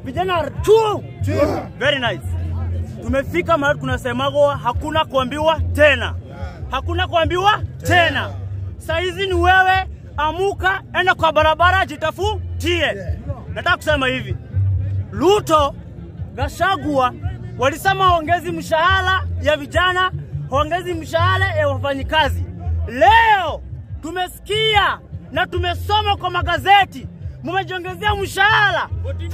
vijana are true. Very nice. Tumefika mahali kunasemagwa hakuna kuambiwa tena, hakuna kuambiwa tena. Saizi ni wewe, amuka, enda kwa barabara, jitafutie. Nataka kusema hivi, Ruto, Gashagua walisema waongezi mshahara ya vijana, waongezi mshahara ya wafanyikazi. Leo tumesikia na tumesoma kwa magazeti mumejiongezea mshahara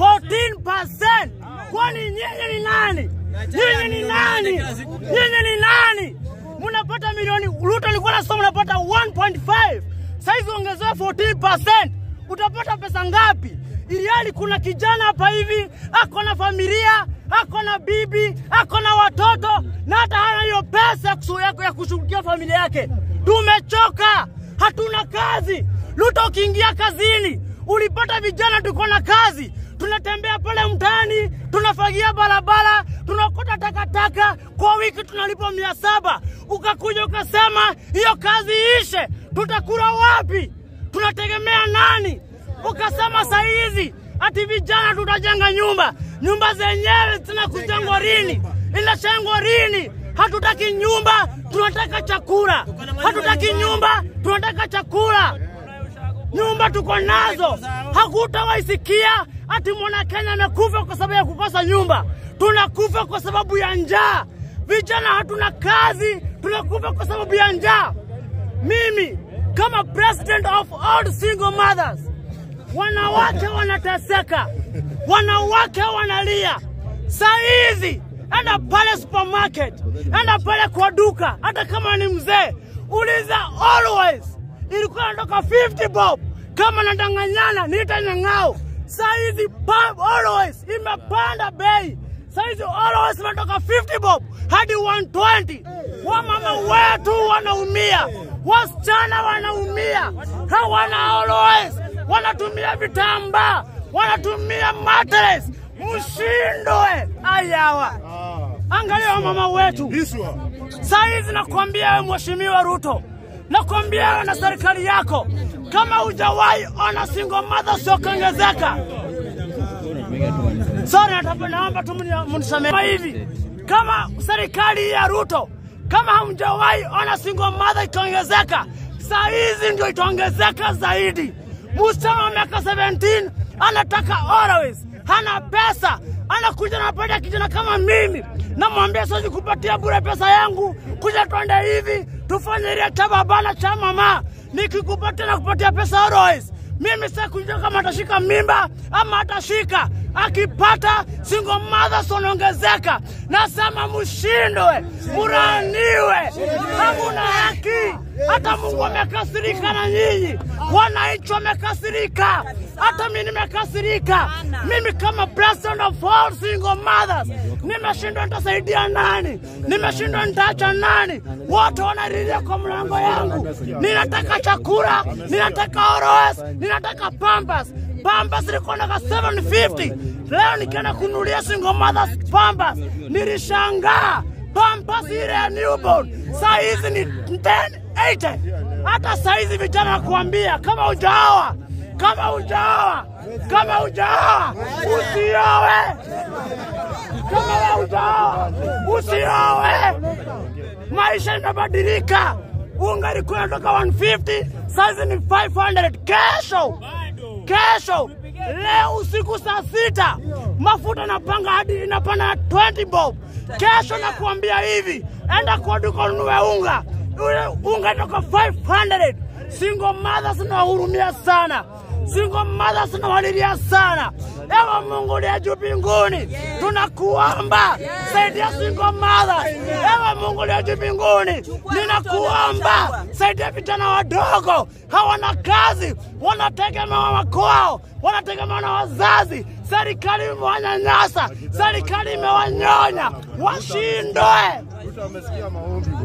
14%. Kwani nyinyi ni nani? Nyinyi ni nani? Nyinyi ni nani? Mnapata milioni, Ruto alikuwa anasema unapata 1.5, saizi ongezewa 14%, utapata pesa ngapi? Iliali kuna kijana hapa hivi ako na familia, ako na bibi, ako na watoto na hata hana hiyo pesa ya kusu- ya- ya kushughulikia familia yake. Tumechoka, hatuna kazi. Ruto, ukiingia kazini ulipata vijana tuko na kazi, tunatembea pale mtaani, tunafagia barabara, tunakota takataka, kwa wiki tunalipa mia saba. Ukakuja ukasema hiyo kazi ishe, tutakula wapi? Tunategemea nani? Ukasema saa hizi ati vijana tutajenga nyumba, nyumba zenyewe zinakujengwa lini? Inajengwa lini? Hatutaki nyumba, tunataka chakula. Hatutaki nyumba, tunataka chakula nyumba tuko nazo, hakutawaisikia ati mwana Kenya amekufa kwa sababu ya kukosa nyumba. Tunakufa kwa sababu ya njaa. Vijana hatuna kazi, tunakufa kwa sababu ya njaa. Mimi kama president of all single mothers, wanawake wanateseka, wanawake wanalia. Saa hizi enda pale supermarket, enda pale kwa duka, hata kama ni mzee, uliza always ilikuwa inatoka 50 bob. Kama nadanganyana niita nyang'ao. Saa hizi pub always imepanda bei. Saa hizi always imetoka 50 bob hadi 120. Wamama wetu wanaumia, wasichana wanaumia, hawana always, wanatumia vitambaa, wanatumia mattress. Mshindwe ayawa. Angalia wamama wetu saa hizi, nakwambia wewe Mheshimiwa Ruto, nakwambia wewe na serikali yako, kama hujawahi ona single mother siokuongezeka. Sorry, nataka- naomba tu mni- mnisamehe hivi, kama serikali ya Ruto, kama hamjawahi ona single mother ikiongezeka, saa hizi ndio itaongezeka zaidi. Msichana wa miaka 17 anataka always, hana pesa, anakuja napata kijana kama mimi, namwambia siwezi kupatia bure pesa yangu, kuja twende hivi tufanye ile cha baba na cha mama, nikikupatia na kupatia pesa always mimi sasa kujua kama atashika mimba ama atashika. Akipata single mothers wanaongezeka, nasema mshindwe, muraniwe, hamuna haki. Hata Mungu amekasirika na nyinyi, wananchi wamekasirika, hata mimi nimekasirika. Mimi kama president of all single mothers nimeshindwa, nitasaidia nani? Nimeshindwa, nitaacha nani? Wote wanalilia kwa mlango yangu, ninataka chakula, ninataka oros, ninataka pampas. Pampas ilikuwa naka 750 leo nikienda kununulia single mothers pampas, nilishangaa pampas ile ya newborn saa hizi ni 1080. Hata saa hizi vijana nakuambia, kama hujaoa, kama hujaoa, kama hujaoa usioe, kama wewe hujaoa usioe maisha imebadilika. Unga ilikuwa inatoka 150 saizi ni 500. Kesho kesho, leo usiku saa sita mafuta napanga hadi inapanda na 20 bob. Kesho nakuambia hivi, enda kwa duka ununue unga, ule unga inatoka 500. Single mothers nawahurumia sana, single mothers nawalilia sana. Ewe Mungu uliye juu mbinguni, tunakuomba saidia single mothers. Ewe Mungu uliye juu mbinguni, ninakuomba saidia vijana wadogo, hawana kazi, wanategemewa makwao, wanategemewa na wazazi. Serikali imewanyanyasa, serikali imewanyonya, washindwe. Ruto amesikia maombi.